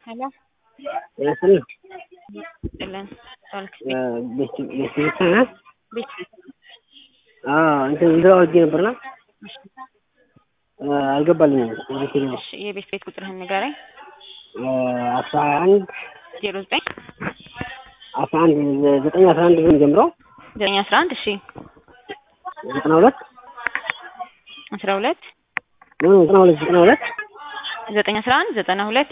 ሄሎ ይስጥልኝ ጥልን ስልክ ቤት ቤት እ ቤት አዎ እንትን እንትን አውርጄ ነበርና አልገባልኝም። ቤት ነው እሺ የቤት ቤት ቁጥርህን ንገረኝ። አስራ አንድ ዜሮ ዘጠኝ አስራ አንድ ዘጠኝ አስራ አንድ ነው ጀምሮ ዘጠኝ አስራ አንድ እሺ ዘጠና ሁለት አስራ ሁለት ነው ዘጠና ሁለት ዘጠና ሁለት ዘጠኝ አስራ አንድ ዘጠና ሁለት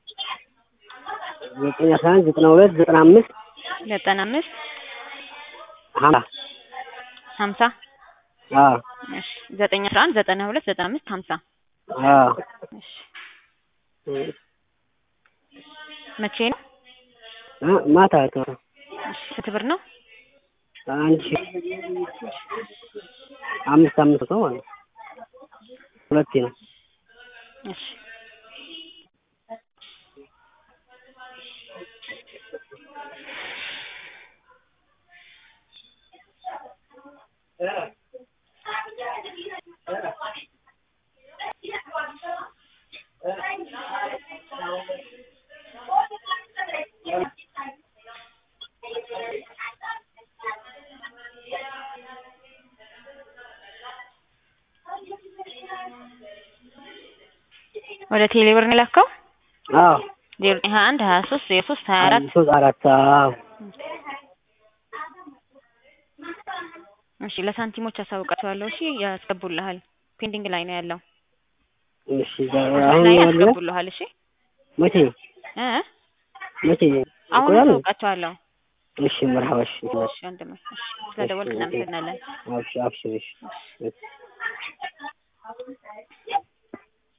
ዘጠኝ አስራ አንድ ዘጠና ሁለት ዘጠና አምስት ዘጠና አምስት ሀምሳ ሀምሳ አዎ እሺ ዘጠኝ አስራ አንድ ዘጠና ሁለት ዘጠና አምስት ሀምሳ አዎ እሺ መቼ ነው? እ ማታ ነው እሺ ስንት ብር ነው? አንድ ሺህ አምስት አምስት ሰው ማለት ነው። ሁለቴ ነው። እሺ ወደ ቴሌ ብር ነው የላከው? አዎ ዜሮ ዘጠኝ ሀያ አንድ ሀያ ሶስት ዜሮ ሶስት ሀያ አራት ሶስት አራት አዎ እሺ ለሳንቲሞች አሳውቃቸዋለሁ። እሺ ያስገቡልሃል። ፔንዲንግ ላይ ነው ያለው። እሺ አሁን አሁን ላይ ያለ ያስገቡልሃል። እሺ መቼ እ መቼ አሁን ይቆያል? አሳውቃቸዋለሁ። እሺ መርሐባ እሺ እሺ ወንድሜ እሺ ስለደወልክ እናመሰግናለን። አብሽር አብሽር እሺ